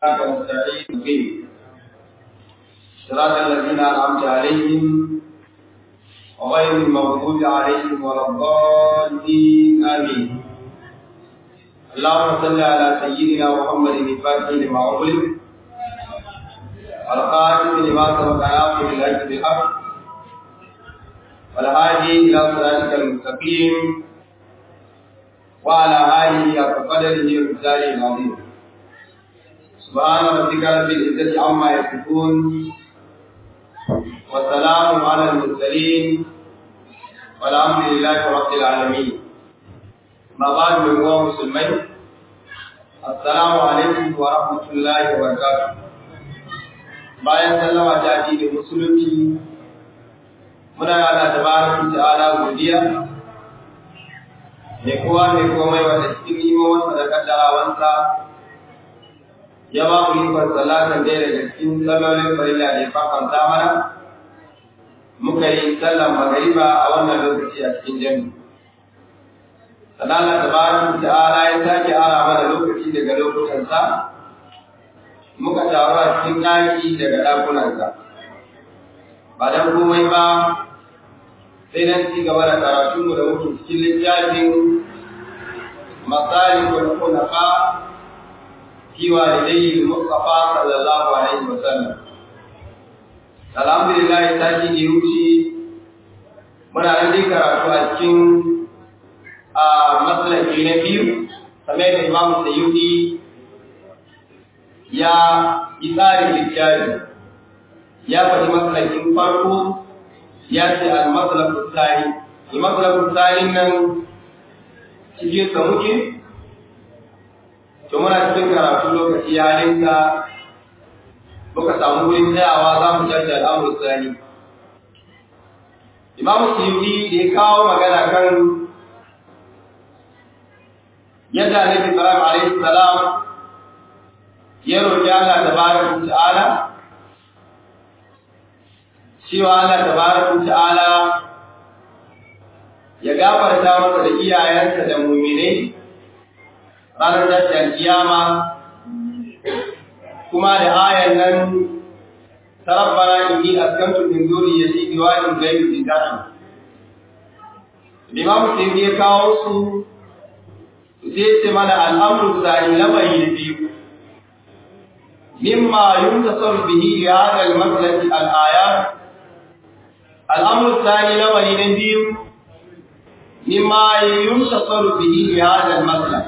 ونستعين به صراط الذين أنعمت عليهم وغير المغضوب عليهم ولا الضالين آمين اللهم صل على سيدنا محمد الفاتح لما أغلق والخاتم لما سبق ناصر الحج بالحق والهادي إلى صراطك المستقيم وعلى آله حق قدره ومثاله العظيم سبحان ربك رب العزة عما يصفون والسلام على المرسلين والحمد لله رب العالمين ما بعد من هو مسلمين السلام عليكم ورحمة الله وبركاته bayan sallama ta addinin musulunci muna yana tabaraka ta'ala godiya mai kowa mai komai wanda cikin imomansa da kaddarawansa ya ba mu ikon salatan ɗaya daga cikin sallolin farilla da ya fafanta mana muka yi sallan magariba a wannan lokaci a cikin jami sannan tabaraka ta'ala ya sake ara mana lokaci daga lokutansa muka taru a cikin ɗaki daga ɗakunansa ba don komai ba sai dan ci gaba da karatunmu da muke cikin littafin masalikul hunafa fi walidayhi mustafa sallallahu alaihi wa sallam alhamdulillah sati ne wuce muna nan dai karatu a cikin a masalaki na biyu kamar da imam sayyidi ya yi tsarin littafi ya faɗi masalakin farko ya ce al-maslakul tsari al-maslakul tsari nan cikin sa muke to muna cikin karatu lokaci ya linka muka samu wurin tsayawa za mu tashi al'amur tsari imamu suyuti da ya kawo magana kan yadda annabi sallallahu alaihi salam ya roƙi Allah tabaraka ta'ala cewa Allah tabaraka ta'ala ya gafarta masa da iyayensa da mu'minai ranar tashin kiyama kuma da ayan nan tarabbana inni askantu min zurriyyati biwadin ghayri dhati Imam Tirmidhi ya kawo su sai ce mana al'amru sani lamari biyu mimma yuntasar bihi li hadha al-maslati al-ayat الأمر الثاني لو نبي مما ينتصر به لهذا المسلك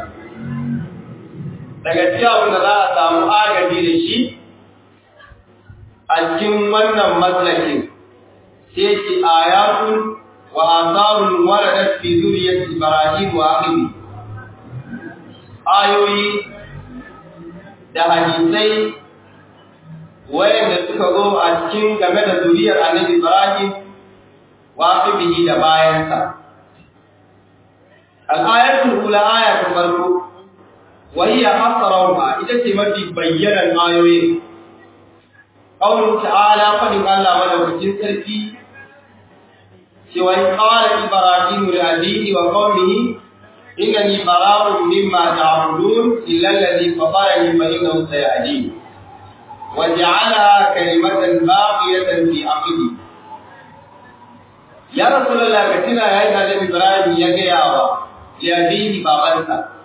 daga cikin abin da za a samu agaji da shi a cikin wannan maslakin sai ce ayatun wa asarun waradat fi zuriyat ibrahim wa akhihi ayoyi da hadisai wayanda suka zo a cikin game da zuriyar annabi ibrahim waqibihi da bayansa al-ayatul ula ayatul farko wa hiya asraruha ita ce mafi bayyanan ayoyi qawlu ta'ala fadin Allah madaukakin sarki cewa qala ibrahim li abihi wa qawmihi innani bara'un mimma ta'budun illa alladhi fatarani fa innahu sayahdini وجعلها كلمة باقية في عقبه ya rasulullah ka tuna yayin da Annabi Ibrahim ya gaya wa yabihi babansa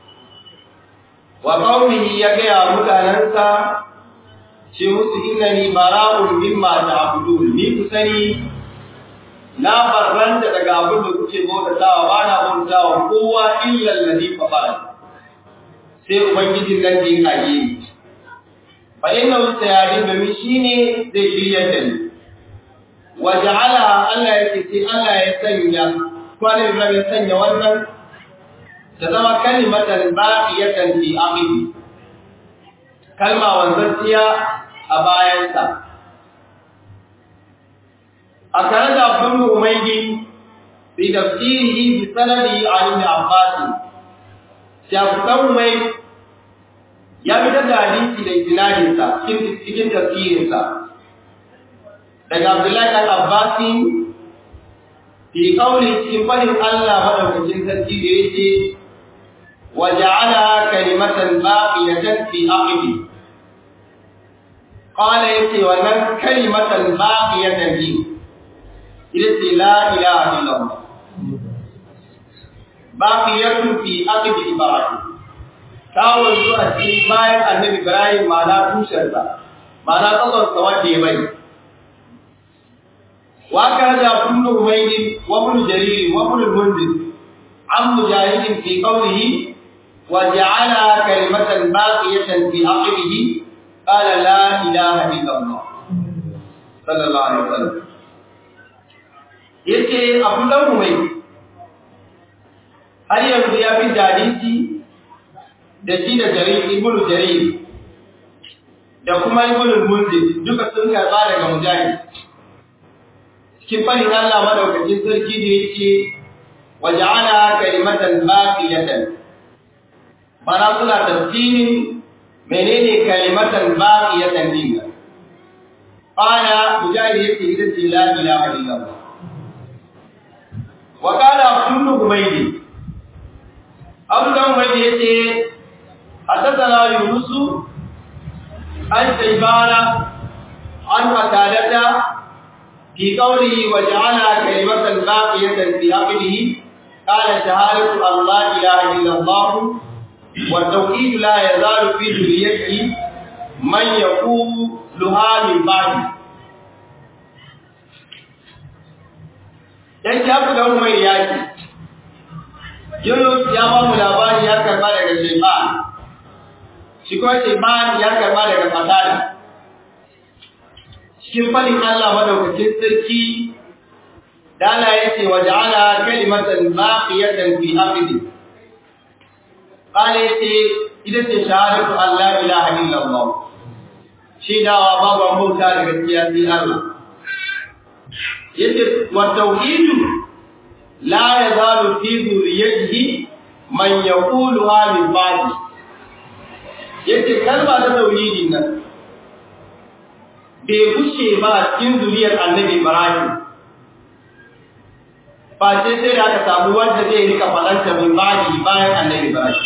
wa qaumihi ya gaya mutanansa ce musu innani bara'un mimma ta'budun ni ku sani na barranta daga abin da kuke bautawa ba na bautawa kowa illa alladhi fatara sai ubangijin nan da ya kage ni fa innahu sayadin domin shine zai shirya da ni waja'ala Allah yake sai Allah ya sanya kwanin Ibrahim ya sanya wannan ta zama kalimatan baqiyatan fi aqibi kalma wanzantiya a bayansa a tare da Abdul Umaydi fi tafsirihi bi sanadi an Ibn Abbas Shafi'an Umaydi ya fitar da hadisi da isnadinsa cikin tafsirinsa daga Abdullahi ɗan Abbasi fi kauli cikin fadin Allah madaukakin sarki da yake wa ja'ala kalimatan baqiyatan fi aqibi qala yace wannan kalimatan baqiyatan bi ita ce la ilaha illallah baqiyatun fi aqdi ibrahim ta wanzu a cikin bayan annabi ibrahim ma'ana tushensa ma'ana tsakon wanda ya bai wa kaza kullu umayyin wa ibn jarir wa ibn al-munzir an mujahid fi qawlihi wa ja'ala kalimatan baqiyatan fi aqibihi qala la ilaha illa allah sallallahu alaihi wasallam yace abu dan umayy har yanzu ya fi hadisi da shi da jarir ibn jarir da kuma ibn munzir duka sun karba daga mujahid cikin fadin Allah madaukakin sarki da yake waja'ala kalimatan baqiyatan mana suna tafsirin menene kalimatan baqiyatan din qala mujahid yake ita ce la ilaha illallah wa qala kullu humaydi abu dan humaydi yace حدثنا يونس عن شيبان عن قتادة في قوله وجعلها كلمة باقية في عقله قال شهادة أن لا إله إلا الله والتوحيد لا يزال في ذريته من يقولها من بعد dan ya fi da mai yaki Yunus ya ba mu labari ya karba daga Shaiban shi kuma Shaiban ya karba daga Fatada cikin fadin Allah madaukakin sarki dala yace wa ja'ala kalimatan baqiyatan fi amri qala yace ita ce shahadatu Allah ilaha illallah shi dawa babu bauta da gaskiya sai Allah yace wa tauhidu la yazalu fi dhurriyyatihi man yaquluha min ba'di yace kalma ta tauhidin nan bai gushe ba a cikin zuriyar annabi Ibrahim ba ce sai da aka samu wanda zai rika falanta min ba'di bayan annabi Ibrahim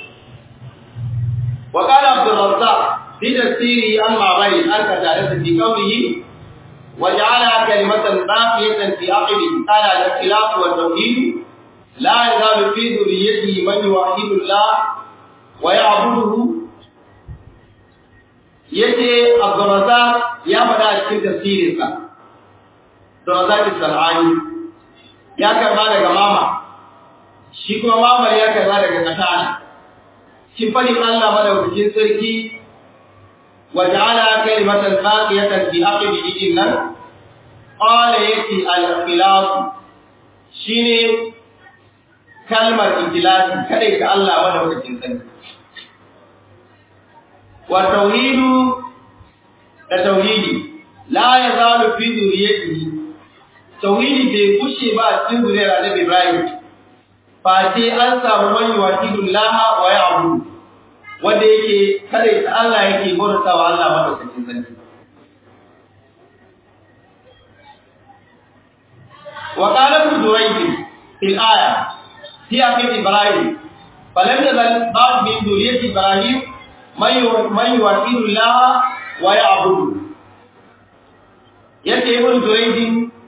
wa qala Abdul Razzaq fi tafsiri an ma'bari an ka tare da fi qawlihi وجعلها كلمة باقية في عقبه قال الاختلاف والتوحيد لا يزال في ذريته من يوحد الله ويعبده yace Abdurrazzaq ya faɗa a cikin tafsirinsa Abdurrazzaq Sal'ani ya karba daga mama shi kuma mamar ya karba daga katana shi fadin Allah madaukakin sarki وجعل كلمة باقية في عقبه إذن قال يتي الإخلاص شيني كلمة إخلاص كذلك الله وله الجنسان والتوحيد التوحيد لا يزال في ذريته توحيد بيكشي بعد سن ذرية النبي إبراهيم فاتي أنسى من يوحد الله ويعبد wanda yake kada ita Allah yake bauta wa Allah madaukakin sarki wa qala ibn Durayd fil aya fi akhir Ibrahim falam yazal ba'd min dhurriyyati Ibrahim man yuwahidu Allah wa ya'budu yace ibn Durayd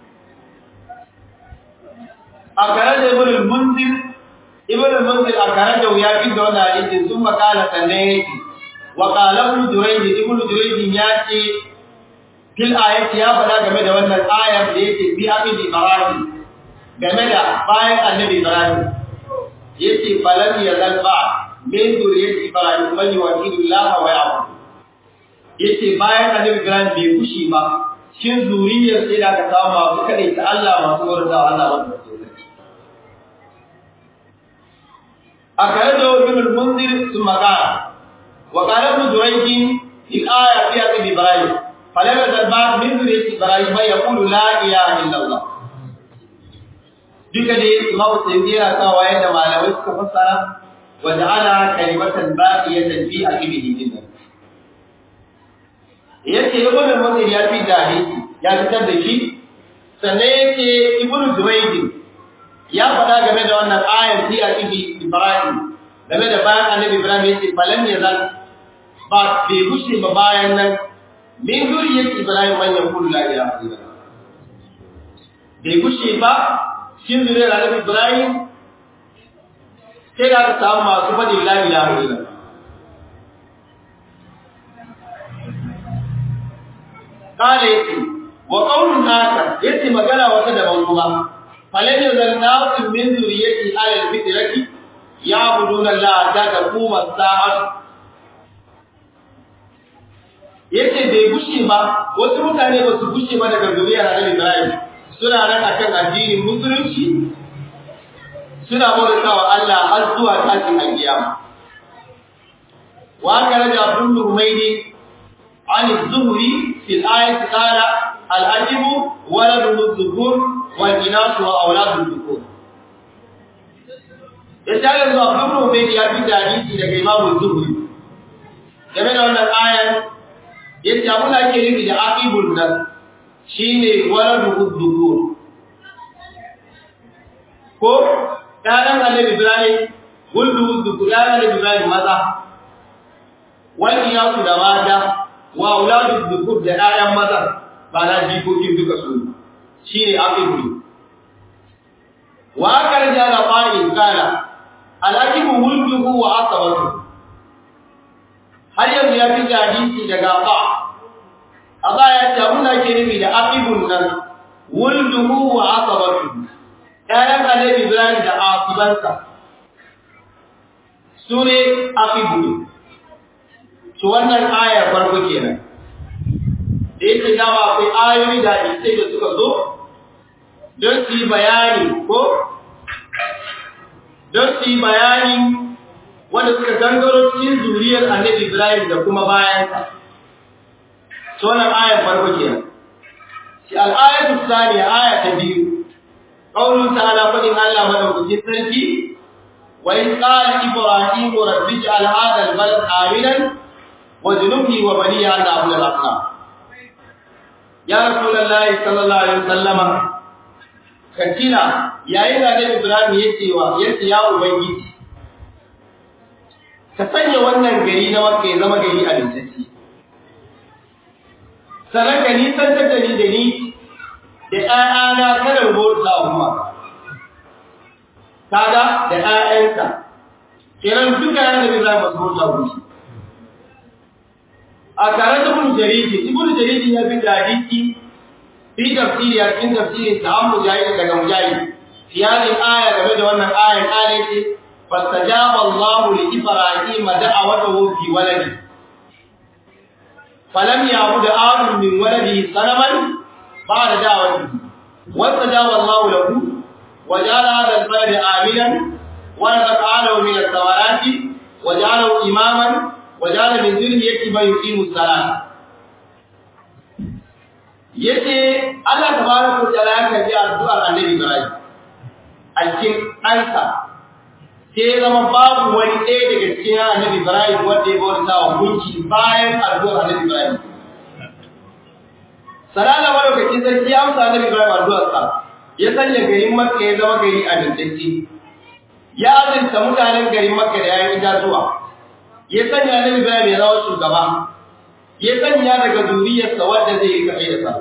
akara da ibn al-Munzir ibn al-munzir akara da ya fi da wannan hadisin sun makala sanne yake wa qala ibn jurayj ibn jurayj ya ce fil ayati ya fada game da wannan ayar da yake bi abin ibrahim game da bayan annabi ibrahim yace falan ya zalba min zuriyat ibrahim man yuwahidu allah wa ya'bud yace bayan annabi ibrahim bai kushi ba shin zuriyar sai da ka samu masu kadaita Allah masu warda Allah wanda أخرجه ابن المنذر ثم قال وقال ابن جريج في الآية في أبي إبراهيم فلم يزل بعد من ذرية إبراهيم يقول لا إله إلا الله duka dai Imam Sayyidi yana kawo yadda malamai suka fassara wa ja'ala kalimatan baqiyatan fi aqibihi din yace ibn al-Munzir ya fi da hadisi ya fitar da shi sannan yace ibn Zubayd ya faɗa game da wannan ayar fi aqibi Ibrahim game da bayan Annabi Ibrahim yace falan ne zan ba bai gushe ba bayan nan min zuriyar Ibrahim man yaqulu la ilaha illallah bai gushe ba cikin zuriyar Annabi Ibrahim sai da aka samu masu faɗin la ilaha illallah kala yace wa qawlun akar yace magana wata daban kuma falan yazal nasu min zuriyati ala alfitrati ya'buduna Allah ta taquma sa'at yace bai gushe ba wasu mutane ba su gushe ba daga zuriyar Annabi Ibrahim suna nan akan addinin musulunci suna bautawa Allah har zuwa tashin alkiyama wa kana da Abdul Humaydi عن الزهري في الآية قال الأجب ولد الذكور والإناث وأولاد الذكور Yasa yanzu Abdul Rubayt ya fi hadisi daga Imam Zuhri game da wannan ayan yace abin da ake nufi da aqibul nas shine waladu dhukur ko ɗanan Annabi Ibrahim wuldu dhukur ɗanan Annabi Ibrahim maza wani yasu da mata wa auladu dhukur da ƴaƴan maza ba na jikokin duka su shine aqibu wa akal jala qa'in kana alaqibu wulduhu wa asabatu har yanzu ya fi hadisi daga ba aba ya ce abin da ake nufi da aqibun nan wulduhu wa asabatu ƴaƴan annabi Ibrahim da asibansa sune aqibu to wannan ayar farko kenan da yake dama akwai ayoyi da hadisai da suka zo don su yi bayani ko don su yi bayani wanda suka gangaro cikin zuriyar annabi Ibrahim da kuma bayansa to wannan ayar farko kenan shi al-ayatu thaniya aya ta biyu qaulun ta'ala fadin Allah madaukakin sarki wa in qala ibrahim rabbi ij'al hadha al-balad aminan وجنبني وبني أن أعبد الأصنام يا رسول الله صلى الله عليه وسلم katina yayin da Annabi Ibrahim ya ce wa ya ce ya ubangiji ka sanya wannan gari na Makka ya zama gari a lintacci sannan ka nisantar da ni da ni da ƴaƴana kada mu bauta umma kaga da ƴaƴansa kenan duka Annabi Ibrahim ba su bauta umma a tare da ibn jaridi ibn jaridi ya fi hadisi fi tafsiri a cikin tafsirin da an mujahid daga mujahid fi hadhihi aya game da wannan ayan kale ce fastajaba Allah li ibrahim da'awatahu fi waladi falam ya'bud adam min waladihi sanaman ba'da da'watihi wastajaba Allah lahu وجعل هذا البلد آمنا ورزق أهله من الثمرات وجعله إماما وجعل من ذريته من يقيم الصلاه yace Allah tabaraka wa ta'ala ya kaji addu'ar Annabi Ibrahim a cikin ɗansa sai zama babu wani ɗaya daga cikin Annabi Ibrahim wanda ya bauta wa gunki bayan addu'ar Annabi Ibrahim Salala madaukaki sarki ya amsa Annabi Ibrahim addu'ar sa ya sanya garin Makka ya zama gari a dindinci ya azurta mutanen garin Makka da yayin itatuwa ya sanya Annabi Ibrahim ya zama shugaba ya sanya daga zuriyarsa wanda zai yi kai da sa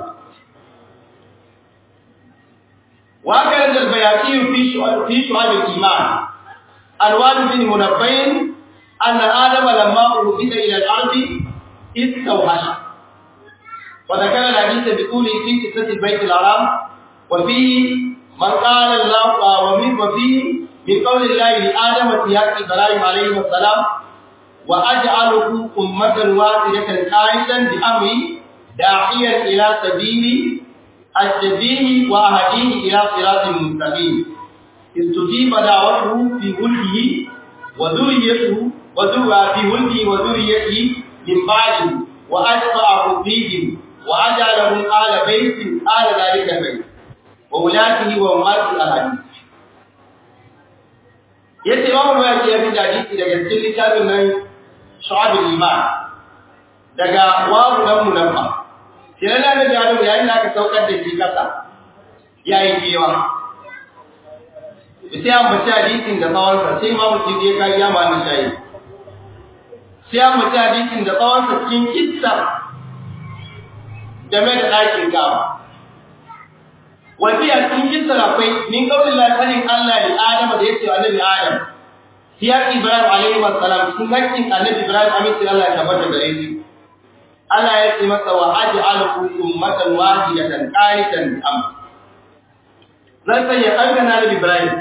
wa kan da bayati fi shu'ab fi shu'ab al-iman alwad bin munabbain anna adam lamma uhida ila al-ardi istawhasha wa dhakara al-hadith bi quli fi qissati al-bayt al-haram wa fihi man qala Allah wa min wa fihi min qawli Allah li adam siyaq ibrahim alayhi salam وأجعله أمة واحدة قائدا بأمري داعيا إلى سبيل السبيل وأهديه إلى صراط مستقيم استجيب دعوته في ولده وذريته وذرى في ولده وذريته من بعده وأتبعه فيهم وأجعلهم آل بيت آل ذلك البيت وولاته وأمات الأحاديث yace imamu ya ce ya fi hadisi daga cikin littafin nan shu'abul iman daga wawu dan munaffa sai na da jalo yayin da aka saukar da shi kasa yayi kewa sai an bace hadisin da tsawon sa sai imamu ji ya kai ya ma ni shayi sai an bace hadisin da tsawon sa cikin kissa game da ɗakin Ka'aba wasiya cikin kisar akwai min kaulin lafalin Allah ne Adam da yake annabi Adam siyar Ibrahim alaihi wassalam cikin hakkin annabi Ibrahim aminci Allah ya tabbata gare shi Allah ya ce masa wa aj'alukum ummatan wahidatan qanitan bi amr zan sanya ɗanka na Nabi Ibrahim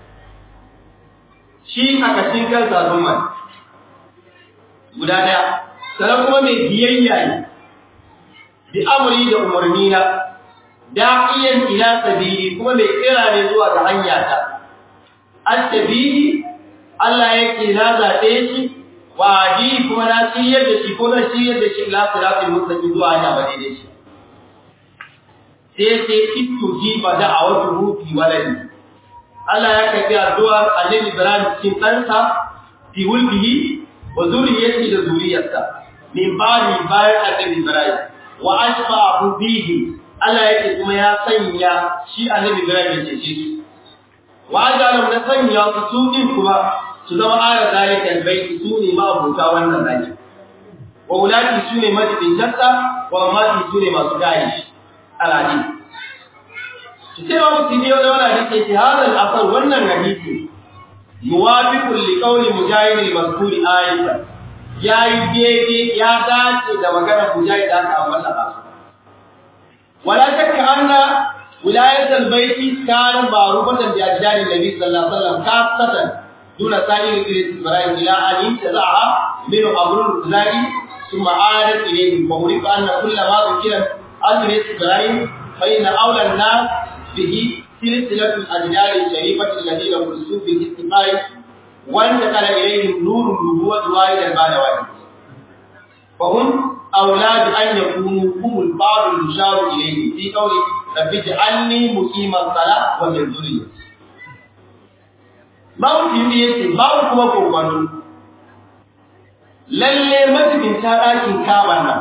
shi a kashin kansa zumman guda ɗaya sannan kuma mai biyayya ne bi amri da umarni na da'iyan ila sabili kuma mai kira ne zuwa ga hanya ta as-sabili Allah yake na zaɓe shi wadi kuma na ciyar da shi ko na ciyar da shi ila siratul mustaqim zuwa hanya ba daidai shi sai sai ittu jiba da'awatu fi waladi Allah ya karbi addu'ar Annabi Ibrahim cikin ɗansa fi wulbihi wa zuriyati da zuriyarsa min bani bayan Annabi Ibrahim wa ashfa'u bihi Allah yake kuma ya sanya shi Annabi Ibrahim ya cece shi wa ajalam na sanya su su din kuma su zama ara zalikal baiti su ne ma abuta wannan zaki wa ulati su ne majibin jatta wa mati su ne masu gari shi al'adi sai wa mutum ne wani hadisi ce hadal asar wannan hadisi yuwafiqu li qawli mujahid al-mazkuri ayatan yayi daidai ya dace da maganar mujahid da aka ambata ba wala shakka anna wilayat al-bayt kana ma'rufatan bi ajdari nabi sallallahu alaihi wasallam kafatan duna sa'ir ibrahim ila an tazaha min amrul zai ثم عادت إليه ومريد أن كل ما ذكر عن إبراهيم فإن أولى الناس به سلسلة الأجداد الشريفة الذين خلصوا بالاستقاء وانتقل إليهم نور النبوة واحدا بعد واحد فهم أولاد أن يكونوا هم البعض المشار إليه في قول رب اجعلني مقيم الصلاة ومن ذريتي babu fiye babu kuma kokwano lalle mazubinta ɗakin kaban nan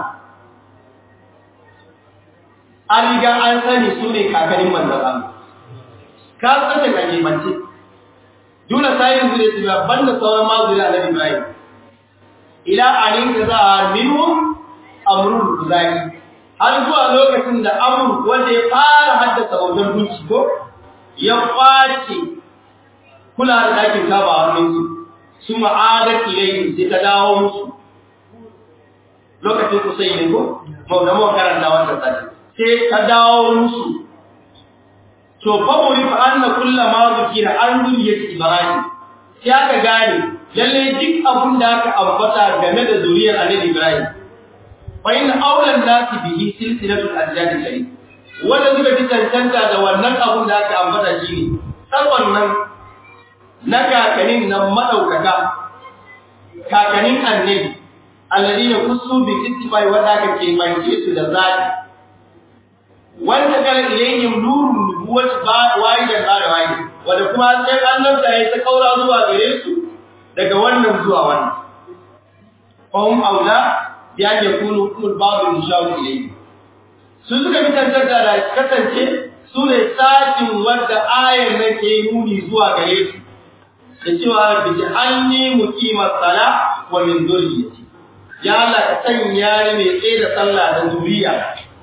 an riga an sani su ne kakarin manzan Allah. Ka tsaye ka nemance, duna sayin zure su ba banda sauran mazuri a Nabi Ibrahim. Ila anin ka za a minu amrul kuzari. Har zuwa lokacin da amur wanda ya fara haddasa bautar gunci ko ya kwace kula da ɗakin kaba a hannunsu. Su ma'adar ilayin sai ta dawo musu. Lokacin kusai ne ko? Maudamo karanta wannan sati. sai ta dawo musu to fa muri fa anna kullu ma zikira an zuriyat ibrahim sai aka gane lalle duk abun da aka ambata game da zuriyar annabi ibrahim fa in awlan nasi bihi silsilatu al-ajdad sharif wanda suka fi cancanta da wannan abun da aka ambata shine tsarwan nan na kakanin nan madaukaka kakanin annabi alladina kusu bi ittifai wanda aka ke mance su da zaki wanda kala ilayhim nurun nubuwati ba wahidan ba da wahid wanda kuma sai annabta ya ta kaura zuwa gare su daga wannan zuwa wannan fahum aula bi an yakunu kullu babu mushawu ilayhi su suka fi tantance da kasance su ne sakin wanda ayar nan ke nuni zuwa gare su da cewa bi ja'alni muqimat sala wa min dhurriyyati ya Allah ka sanya ni mai tsaye da sallah da zuriya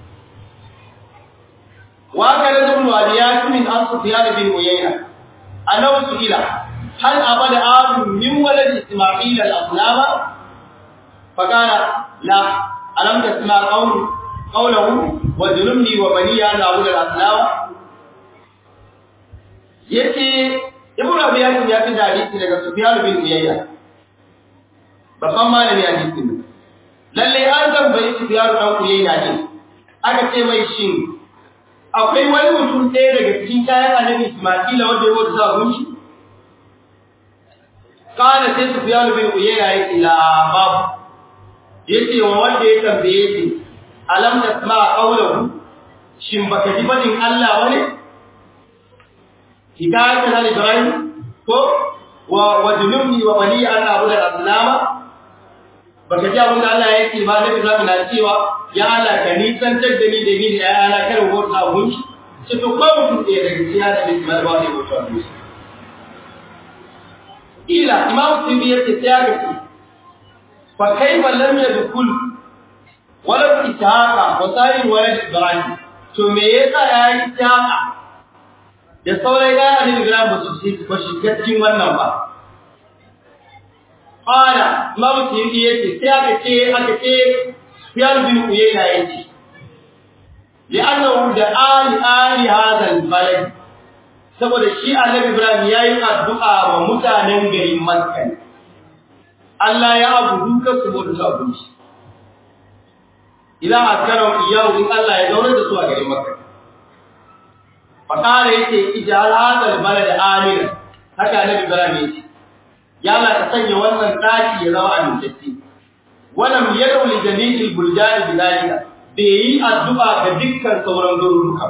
وكان ابن ابيات من اصل سفيان بن عيينه انه سئل هل ابد اب من ولد اسماعيل الاصنام فقال لا الم تسمع قول قوله وظلمني وبني ان اعبد الاصنام yace ibnu abiyat ya fi hadisi daga sufyan bin uyayya babban malami hadisi ne lalle an tambayi sufyan dan uyayya ne aka ce mai shin akwai wani mutum ɗaya daga cikin kayan annabi Isma'ila wanda ya wata sabon shi? Kana sai su fiya bin uyayya ya ce la babu. Ya ce wa wanda ya tambaye shi, alam da sama a ƙaunahu, shin baka ji banin Allah wani? Hikayatan al-Ibrahim ko wa wajnubni wa wali an abu da aslama baka ji abin da Allah ya ce ba na Ibrahim na cewa ya Allah ka nisantar da ni da ni da ƴaƴana kar mu bauta gunki ce to ko mutum ɗaya daga cikin hada da Ismail ba zai bauta gunki ila Imam Tibi ya ce sai aka ce fa kaifa lam yadkhul wala ishaqa wa sa'ir wala ibrahim to me yasa ya yi ishaqa da sauran ya annabi ibrahim ba su ba shi cikin wannan ba qala imamu tiyidi yace sai aka ce aka ce sufyan bin uyayna yace li'annahu da ali ali hadha al-balad saboda shi annabi ibrahim yayi addu'a wa mutanen garin makka Allah ya abudu ka su mutu abinci idan askaran iyawu in Allah ya zaune da su a garin makka fakara yace ijal hadha al-balad amina haka annabi ibrahim yace ya Allah ka sanya wannan daki ya zama amintacce walam yadu li jami'il buldan bidalika bai yi addu'a ga dukkan sauran garuruka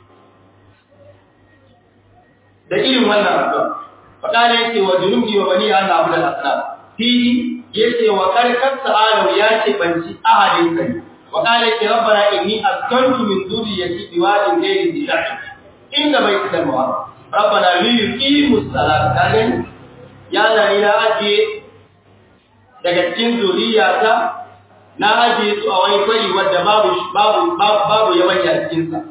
da irin wannan addu'a fakara yace wa junubi wa bani an abu da asna fi yace wa karkar sa'alu yace banci ahadin kai wa qala yace rabbana inni askantu min dhurriyyati biwadin ghayri dhi inda baitul muharram rabbana li yuqimus salata kagan ya zani na ajiye daga cikin zuriyata na ajiye su a wani kwari wadda babu babu babu yabanya cikin sa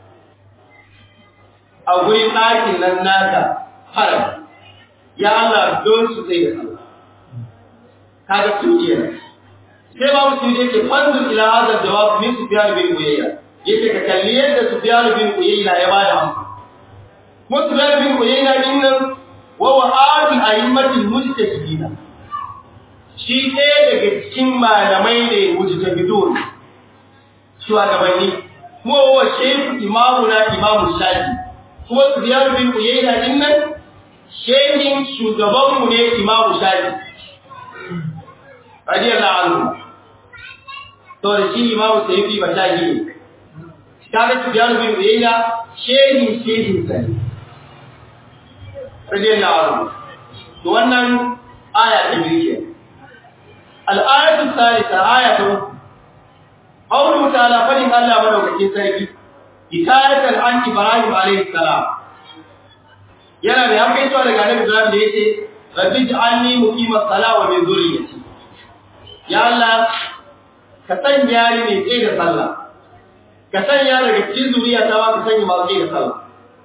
a gurin ɗakin nan naka haram ya Allah don su tsaye da Allah kaga su iya sai babu su yake fanzu ila hada jawab min sufyan bin uyayya yake ka kalli yadda sufyan bin uyayya ya bada amsa mu sufyan bin uyayya din nan wa wa'adul a'immatil mujtahidin shi ɗaya daga cikin malamai ne mujtahidun shugabanni kuma wa shehu imamu na imamu shafi kuma sufyan bin uyayya din nan shehin shugabanmu ne imamu shafi radiyallahu anhu to da shi imamu sayyidi ba shafi ne kaga sufyan bin uyayya shehin shehin sai radiyallahu anhu to wannan aya ta biyu ke al-ayatu thalitha ayatu qawlu ta'ala fadin Allah madaukakin sarki hikayatan an Ibrahim alayhi salam yana da yankai to daga Annabi Ibrahim da yace rabbi ij'alni muqimas sala wa min dhurriyyati ya Allah ka sanya ni mai tsaye da sallah ka sanya daga cikin zuriya ta ba ka sanya masu tsaye da sallah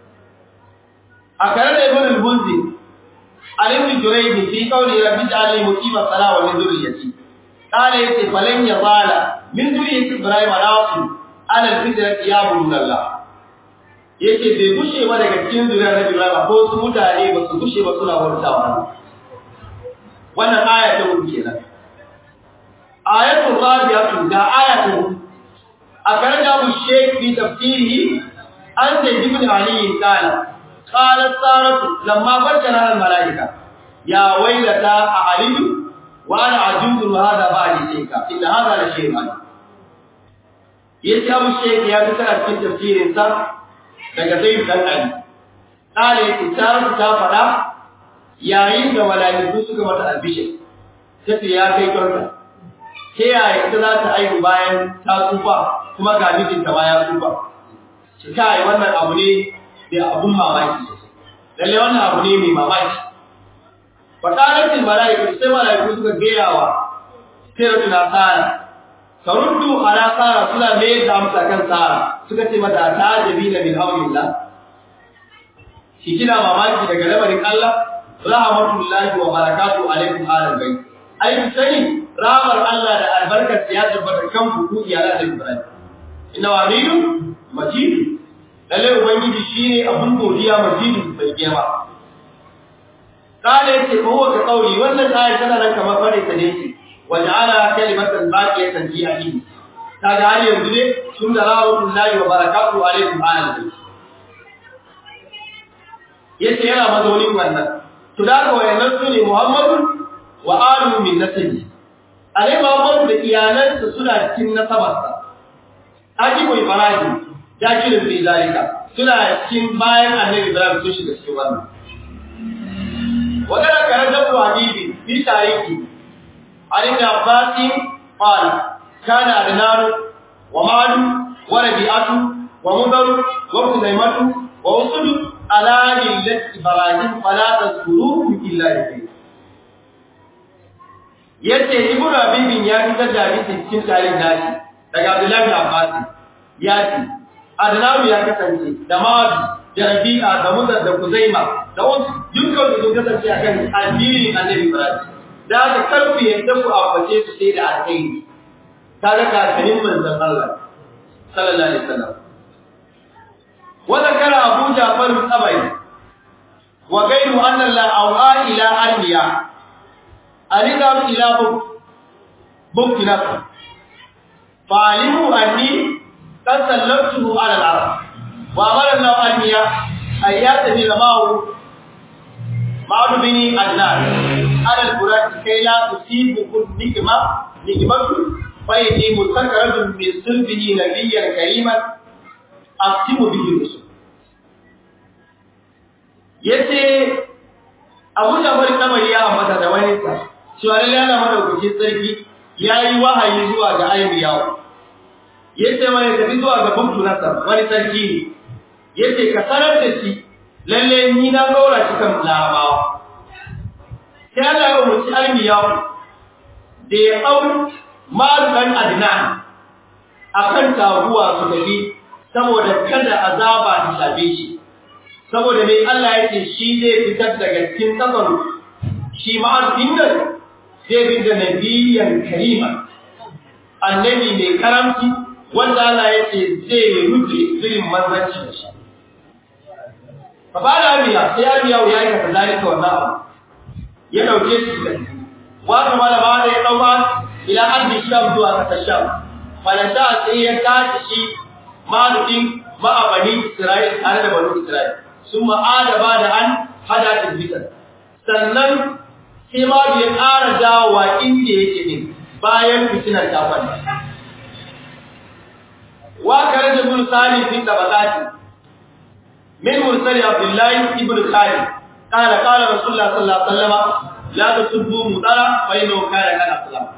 a kare da ibn al-bunzi alim jurayd fi qawli rabbi ij'alni muqimas sala wa min dhurriyyati qala yace falan yazala min dhurriyyati ibrahim rasul ala al-fitrati ya'budu Allah yace bai gushe ba daga cikin zuriyar Nabi Ibrahim ko su mutane ba su gushe ba suna bautawa wannan aya ta hudu kenan ayatul rabi'atu da aya ta hudu akaraja bu shaykh fi tafsirihi an da ibn ali qala qala saratu lamma bashara al malaika ya waylata aliyu wa ana ajuzu hada ba'di shayka inna hada la shay'an yace abu shaykh ya tsara cikin tafsirin sa daga zai dan ali kare tsaratu ta fada yayin da malaiku suka mata albishir sai ya kai kanka ta yaya ita za ta aihu bayan ta tsufa kuma ga mijinta ma ya tsufa shi kai wannan abu ne da abun mamaki lalle wannan abu ne mai mamaki fatalatin malaiku sai malaiku suka gayawa sai tuna tsara taruddu ala tsara suna mai da amsa kan tsara suka ce mata ta jabi na min haulillah shi kina mamaki daga lamarin Allah rahmatullahi wa barakatuhu alaikum alal bayt ai sani ramar Allah da albarkar ya tabbata kan ku iyalan da Ibrahim inna waliyu majid lalle ubangiji shine abun godiya majid bai girma kale ce ko ka kauli wannan ayat tana nan kamar fare ta ne waja'ala kalimatan baqiyatan fi akhiri kaga har yanzu ne sun da rahmatullahi wa barakatuhu alaikum alal yace yana mazaunin wannan to da ga wayannan su ne Muhammadu wa alu min nasabi alai Muhammadu da iyalansa suna cikin nasabarsa Akibu Ibrahim ya kira fi zalika suna cikin bayan Annabi Ibrahim sun shiga cikin wannan wadanda kan da habibi fi tariki Ali da Abbas qala kana adnan wa malu wa rabi'atu wa mudar wa kuzaimatu wa usud ala millati Ibrahim fala tazkuruhum illa bi yace ibnu abibin ya fitar da hadisi cikin tarihin nashi daga Abdullahi bin Abbas ya ce Adnawi ya kasance da Mawadi da Rabi'a da Mudar da Kuzaima da wasu dukkan su sun kasance akan addinin Annabi Ibrahim da haka karku yadda ku ambace su sai da alkhairi kaga kakannin manzon Allah sallallahu alaihi wasallam wa zakara Abu Ja'far al-Tabari wa ghayru anna la awa ila anbiya alidam ila bukti nafsi fa'alimu anni qad sallamtuhu ala al-arab wa amara Allah anbiya ayatani lamahu ma'ud bini adnan ala al-quran kay la tusibu nikma nikmatu فإني مستكرد من صلبه نبيا كريما أختم به الرسل yace Abu Jabir Tabari ya ambata da wani sa cewa lalle ana madaukaki sarki yayi wahayi zuwa ga Ayyawa yace mai tafi zuwa ga Buktu Nasar wani sarki ne yace ka sanar da shi lalle ni na gaura cikin larabawa sai Allah ya umarci Ayyawa da ya auri malukan adnan akan taguwa su tafi saboda kada azaba ta shafe shi saboda mai Allah yake shi zai fitar daga cikin tsakar shi ma'azin nan zai bi da nabiyan karima annabi mai karamci wanda Allah yake zai rufe zirin manzanci da shi fa ba da abiya sai abiya ya yi ka zalika wannan abu ya dauke shi da wa kama da ba da ya dauka ila ardi sham zuwa kasar sham falanta sai ya tashi shi malukin ma'abani isra'il tare da banu isra'il sun ma'ada ba da an hada tilbitar sannan sai ma ya ƙara dawowa inda yake ne bayan fitinar ta kwanta wa kare da bin salim fi tabaqati min mursali abdullahi ibn khalid qala qala rasulullah sallallahu alaihi wasallam la tasubbu mudara fa innahu kana kana sallallahu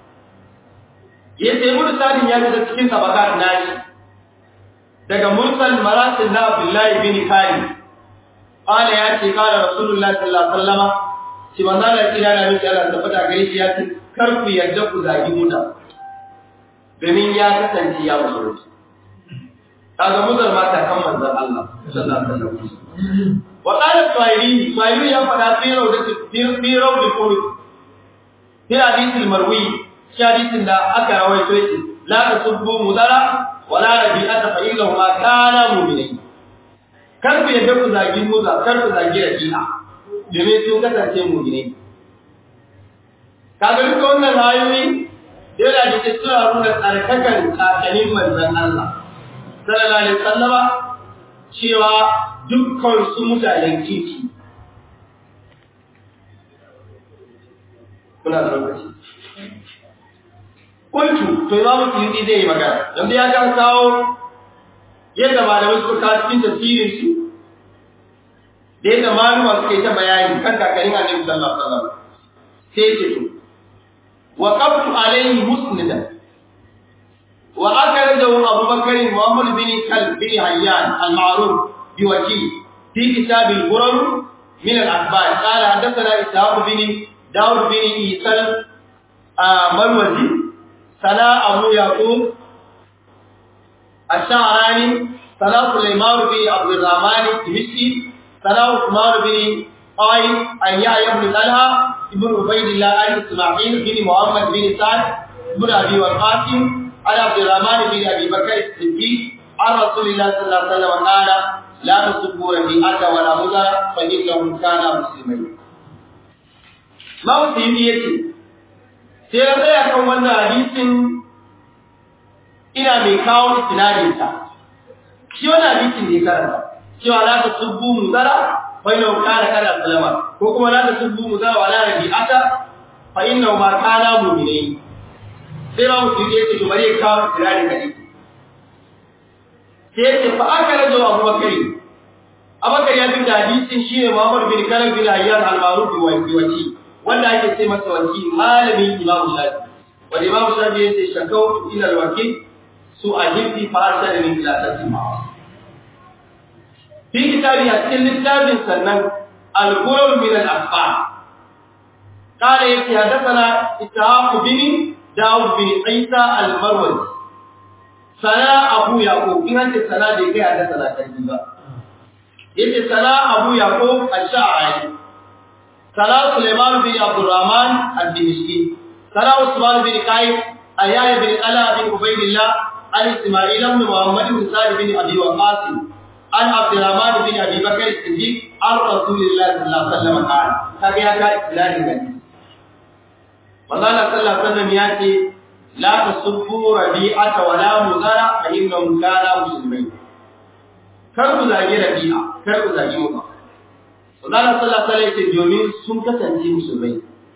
yace mursalin ya daga cikin tabakat nashi daga mursal marasil na Abdullahi bin Khalid qala ya ce qala Rasulullah sallallahu alaihi wasallam shi manzo da kira da miki Allah tabbata gare shi ya ce kar ku yarda ku zagi muta domin ya kasance ya musulunci kaga mudar mata kan manzon Allah sallallahu alaihi wasallam wa qala Suhaili Suhaili ya fada fi rawdati fi rawdati qulub fi hadith al-marwi shi hadisin da aka rawaito shi la tasubbu mudara wala rabi'ata fa illahu ma kana mu'minai kar ku yadda ku zagi muza kar ku zagi rabi'a domin sun kasance mu'minai kaga duka wannan ayoyi dole da ke suna nuna tsarkakan kakannin manzon Allah sallallahu alaihi wasallama cewa dukkan su mutanen kirki kuna da lokaci kuntu to imamu suyuti zai yi magana yanzu ya kan kawo yadda malamai suka kawo cikin tafsirin su da yadda maluma suka yi ta bayani kan kakarin annabi sallallahu alaihi wasallam sai ce to wa qabtu alayhi musnida wa akhrajahu Abu Bakr Muhammad bin Kalb bin Hayyan al-ma'ruf bi waki fi kitab al-Quran min al-akhbar qala hadathana Ishaq bin Dawud bin Isal Marwazi سنا أبو يعقوب الشعراني سنا سليمان بن عبد الرحمن الدمشقي سنا عثمان بن قائد عن يحيى بن طلحة ابن عبيد الله عن إسماعيل بن محمد بن سعد بن أبي وقاص عن عبد الرحمن بن أبي بكر الصديق عن رسول الله صلى الله عليه وسلم قال لا تسبوا ربيعة ولا مزر فإنهم كانا مسلمين ما وسيم sai ya tsaya kan wannan hadisin ina mai kawo istinadinsa shi wannan hadisin ne karanta cewa la ta subbu muzara fa inna kana kana salama ko kuma la ta subbu muzara wala rabi'ata fa inna ma kana mu'minai sai ma mutum ya ce to bari ya kawo istinadin hadisi sai ya ce fa aka rajo Abu Bakari Abakar ya bi da hadisin shine Muhammad bin Kalab bin Hayyan al-Ma'ruf wa wasi wanda ake ce masa waki malamin Imam Shafi wanda Imam Shafi yace shakau ila al-waki su ajibti fa arsala min ila tasma fi kitabi a cikin littafin sannan al-qur'an min al-akhbar قال يتي حدثنا إسحاق بن داود بن عيسى المروزي sana abu yaqub in an ce sana bai kai da sana kan ba yace sana abu yaqub ash-sha'ari sana sulaiman bin abdurrahman al-dimishki sana usman bin qayyim ayya bin ala bin ubaydillah an isma'il ibn muhammad bin sa'id bin abi waqas an abdurrahman bin abi bakr as-siddiq an rasulillah sallallahu alaihi wasallam qala kaga ya ka ilahi gani manzo Allah sallallahu alaihi wasallam ya ce la tasubbu rabi'ata wa la muzara fa innahum kana muslimin kar ku zagi rabi'a kar ku zagi muka manzo Allah sallallahu alaihi wasallam domin sun kasance musulmai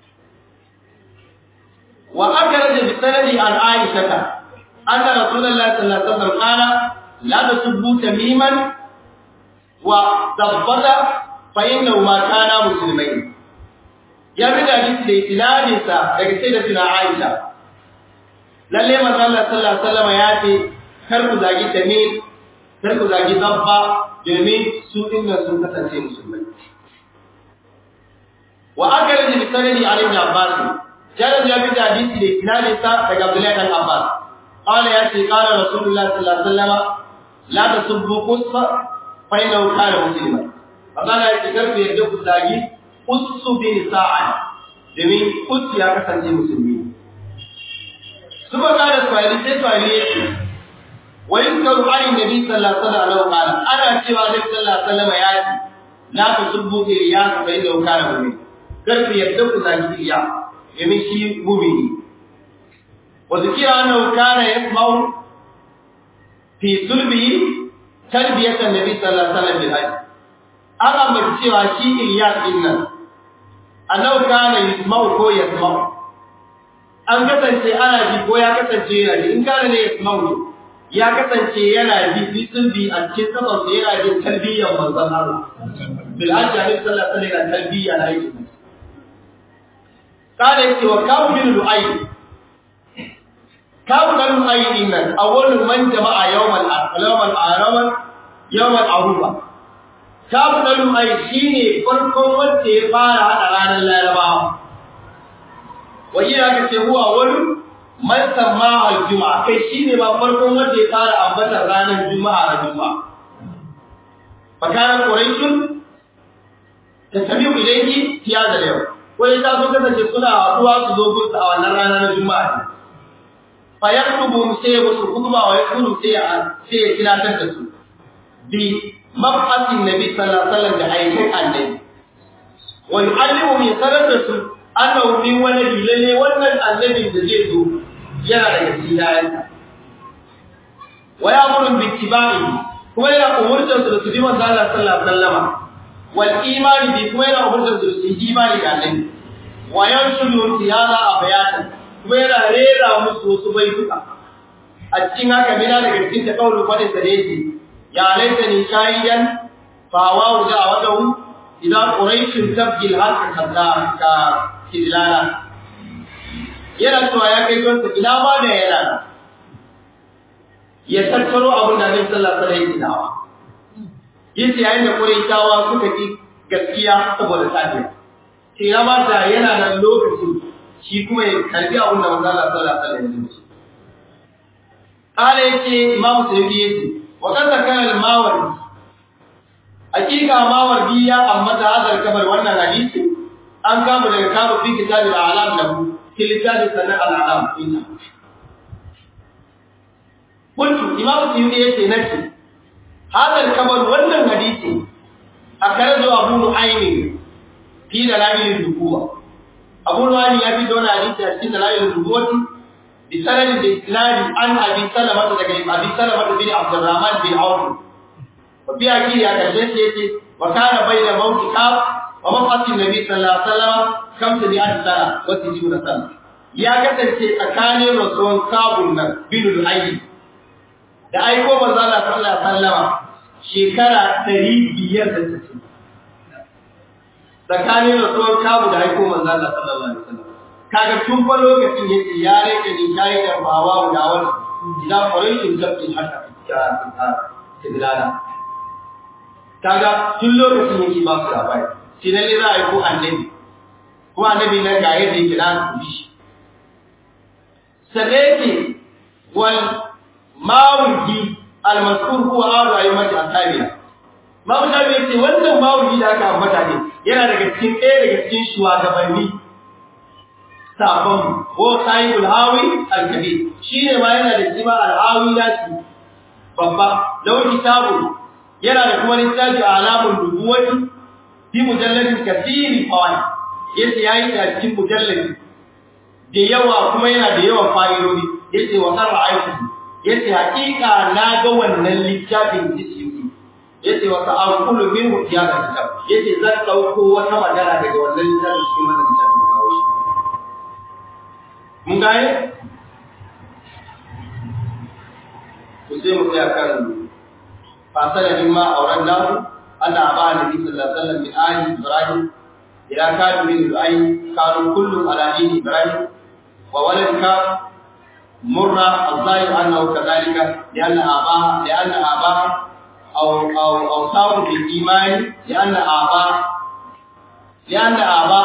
wa akhraja bi sanadi an aisha anna rasulullahi sallallahu alaihi wasallam qala la tasubbu tamiman wa dabbata fa innahu ma kana muslimin ya bi da hadisi da isnadin sa daga sai da tuna Aisha lalle manzo Allah sallallahu alaihi wasallam ya ce kar ku zagi tamim kar ku zagi dabba domin su dinnan sun kasance musulmai wa akala bi sanadi Ali ibn Abbas jaran ya bi da hadisi da isnadin sa daga Abdullah ibn Abbas qala ya ce qala Rasulullah sallallahu alaihi wasallam la tasubbu qusfa fa innahu kana musliman Allah ya ce kar ku yadda ku zagi Ussu bin Sa'ad domin Ussu ya kasance musulmi. Suka kada Swahili sai Swahili ya ce, wa yin karu ali Nabi sallallahu alaihi wasallam ana cewa Nabi sallallahu alaihi wasallam ya ce, la ta subbu iriya ka bai da kana mu'min. Kar ku yadda ku zagi iriya domin shi mu'mini. Wa zikira annahu kana yasma'u fi sulbihi tarbiyatan Nabi sallallahu alaihi wasallam bil hajj. an ambaci cewa shi Ilyas din nan annabi kana yasma'u ko yasma'u an kasance ana ji ko ya kasance yana ji in kana ne yasma'u ya kasance yana ji bisin bi a cikin sabon da yana jin tarbiyyar manzon Allah bil hajji alaihi sallallahu alaihi wasallam tarbiyya na yi kana yake wa kawu bin lu'ay kawu bin lu'ay din nan awwalul man jama'a yawmal yawmal arawan yawmal aruba Kabu ɗan ai shi ne farkon wanda ya fara haɗa ranar larabawa. Wani aka ce huwa wani man samma al-juma'a kai shi ne ba farkon wanda ya fara ambatar ranar juma'a a juma'a. Fakarar Quraishun ta sami ilayki fiya da yau. Wani ta so kasance suna haɗuwa su zo gusa a wannan rana na juma'a. Fa yaktubu sai ya musu kuma wa yaktubu sai ya sai ya tilatar da su. Bi mabhasin nabi sallallahu alaihi wasallam da aikin annabi wa yu'allimu min sarrafa annahu min waladi lalle wannan annabin da zai zo yana daga cikin yayansa wa ya'muru bi ittiba'i kuma yana umurtar su da su bi manzo Allah sallallahu alaihi wasallam wal imani bi kuma yana umurtar su da su yi imani da annabi wa yanshuru tiyana abayatan kuma yana rera musu wasu baituka a cikin haka mina daga cikin ta kaulu fadin sa da yake يا ليتني شاهدا فهواه دعوته إذا قريش تبكي الحق كذلالا yana cewa ya kai kansa ina ma da yana ya tattaro abin da Annabi sallallahu alaihi wasallam ya yace yayin da Quraishawa suka ki gaskiya saboda tafiya ce ya ma da yana nan lokacin shi kuma ya karbi abin da Manzo Allah sallallahu alaihi wasallam ya ce kala yace Imam Sayyidi yace وقد ذكر الماوردي حقيقه ماوردي يا امتا هذا الكبر wannan hadisi an kama daga kama fi kitab al-a'lam lahu fi kitab sana al-a'lam inna kuntu imam suyuti yace nace hada al-kabar wannan hadisi akarazu abu nu'aym fi dalail al-nubuwa abu nu'aym ya fi dona hadisi a cikin dalail al-nubuwa بسند الإسلام عن أبي سلمة أبي سلمة بن عبد الرحمن بن عوف وفي أكيد أكرجت يتي وكان بين موت كاب ومقت النبي صلى الله عليه وسلم خمسمائة سنة وستون سنة يا kasance tsakanin rasuwan kabun nan bin al da aiko manzo Allah sallallahu alaihi wasallam shekara 560 tsakanin rasuwan kabu da aiko manzo Allah sallallahu alaihi wasallam kaga tun fa lokacin yace ya rike ni kai da bawa da wani idan farashin tabbin haka tidlala kaga tun lokacin yake ba su labari shi ne za a yi ko annabi ko annabi nan ga yadda yake da ku shi sai yake wal mawuji al-mazkur huwa adu ayyamati ashabiya Mamu Shafi yace wannan mawuji da aka ambata ne yana daga cikin ɗaya daga cikin shugabanni sabon ko sahibul hawi al-kabir shine ma yana da kima al-hawi nashi babba lawan kitabu yana da kuma littafi alamul nubuwati fi mujalladin kathiri fawaid yace yayi da cikin mujalladi da yawa kuma yana da yawan fa'idodi yace wa sarra aiki yace hakika na ga wannan littafin jisiyuki yace wa ta'aqulu minhu ya ga kitab yace zan dauko wata magana daga wannan littafin cikin wannan littafin kawo shi mun gane to sai mu tsaya kan fasala mimma auran lahu anna aba nabi sallallahu alaihi wasallam min ali ibrahim ila kadu min al kanu kullu ala dini ibrahim wa waladka مرة الظاهر أنه كذلك لأن آباء لأن آباء أو أو أو صاروا بالإيمان لأن آباء لأن آباء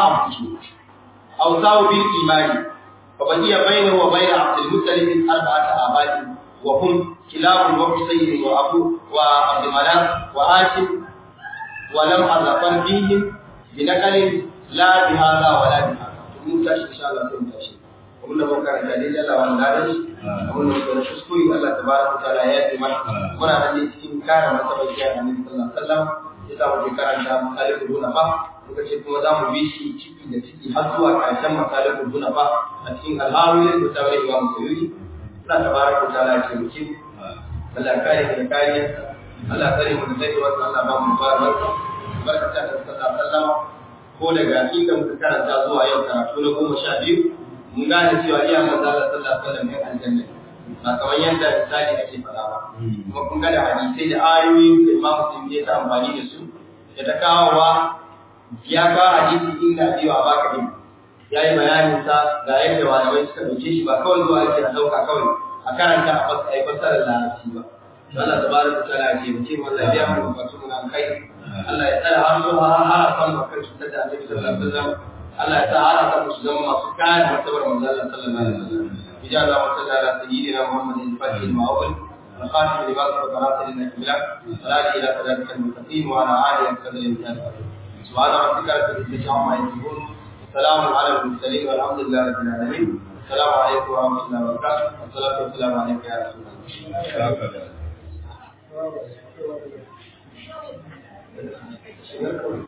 أو صاروا بالإيمان فبقي بينه وبين عبد المطلب أربعة آباء وهم كلاب وحسين وأبو وعبد مناف وهاشم ولم أظفر فيهم بنقل لا بهذا ولا بهذا. تموت إن شاء الله تموت abinda muka karanta dai Allah wani ladan shi abinda muka da kuskure Allah tabaraka ta'ala ya yi mana muna da ne cikin kare masabar ya Annabi sallallahu alaihi wasallam ya sa mu karanta masalihul hunafa muka ce kuma za mu bi shi ciki da ciki har zuwa karshen masalihul hunafa a cikin alhamdulillah da tawari Imam Suyuti Allah tabaraka ta'ala ya taimake mu Allah kare da kariya Allah kare mu da sai wasu Allah ba mu barka barka ta sallallahu alaihi wasallam ko daga inda muka karanta zuwa yau karatu na goma sha biyu mun gane cewa iya manzo Allah sallallahu alaihi wasallam ne aljanna ba kamar yadda misali ake faɗa ba kuma kun ga da hadisai da ayoyi da Imam Muslim ya ta amfani da su da ta kawowa ya kawo hadisi inda cewa ba ka din yayi bayanin sa ga yadda malamai suka dauke shi ba kawai zuwa ake a dauka kawai a karanta a fasa ai fasarar larabci ba Allah tabaraka ta'ala ya ce mutum wallahi ya mu bukatu mun kai Allah ya tsara har zuwa har har san bakar cutar da Annabi sallallahu alaihi wasallam Allah ya sa har aka musu zama masu kare martabar manzon Allah sallallahu alaihi wasallam bija Allah wa sallallahu ala sayyidina Muhammad al-Fatih al-Ma'awwal الخاتم لما سبق ناصر النبلاء صلاة إلى صلاة المستقيم وعلى آله وصحبه وسلم سبحان ربك رب العزة عما يصفون وسلام على المرسلين والحمد لله رب العالمين السلام عليكم ورحمة الله وبركاته والصلاة والسلام عليك يا رسول الله